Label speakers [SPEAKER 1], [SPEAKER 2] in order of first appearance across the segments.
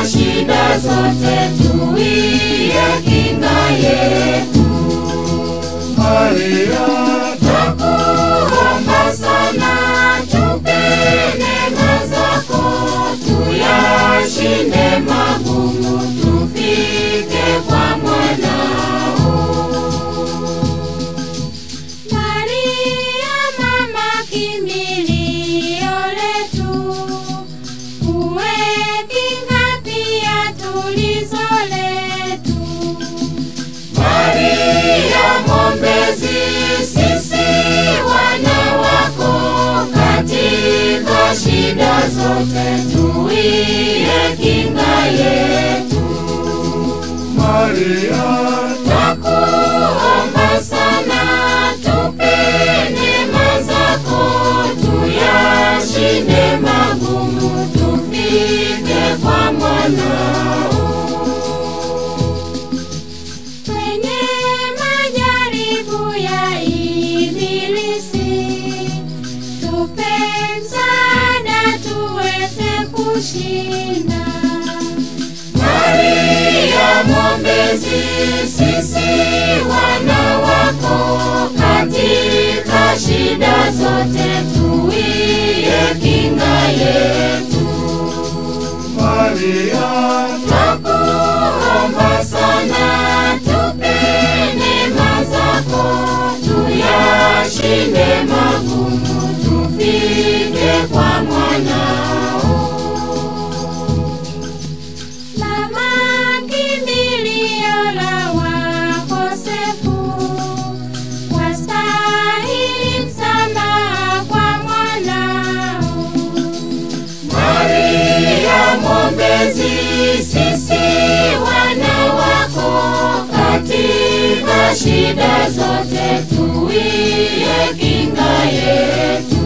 [SPEAKER 1] shida zote tuiye kinga yetu.
[SPEAKER 2] Maria,
[SPEAKER 1] Twakuomba sana tupe neema zako, tuyashinde magumu, tufike kwa mwanao. Maria mama kimbilio letu, uwe kinga pia tulizo letu. Maria mwombezi, sisi wana wako, katika shida zote tuiye kinga yetu.
[SPEAKER 2] Maria,
[SPEAKER 1] Twakuomba sana tupe neema zako, tuyashinde magumu, tufike kwa mwanao. Kwenye majaribu ya ibilisi, tupe msaada tuweze kushinda. Maria mwombezi, sisi wana wako, katika shida zote tuiye kinga yetu.
[SPEAKER 2] Maria,
[SPEAKER 1] Twakuomba sana tupe neema zako, tuyashinde magumu, tufike kwa mwanao. Mama kimbilio la wakosefu, wastahili msamaha kwa mwanao. Maria mwombezi, sisi wana wako, katika shida zote tuiye kinga yetu.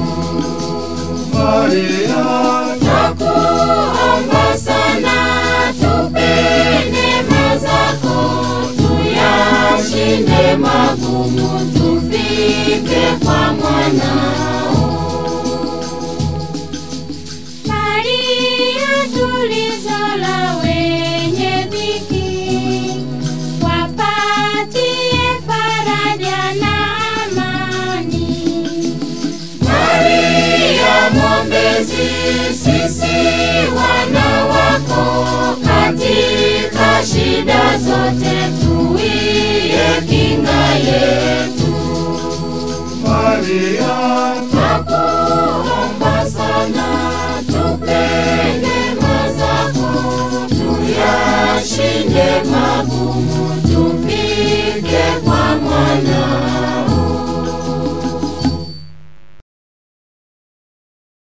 [SPEAKER 2] Maria,
[SPEAKER 1] Twakuomba sana tupe neema zako, tuyashinde magumu, tufike kwa mwanao. Maria tulizo la wenye dhiki, wapatie faraja na amani. Maria mwombezi, sisi wana wako, katika shida zote tuiye kinga yetu.
[SPEAKER 2] Maria,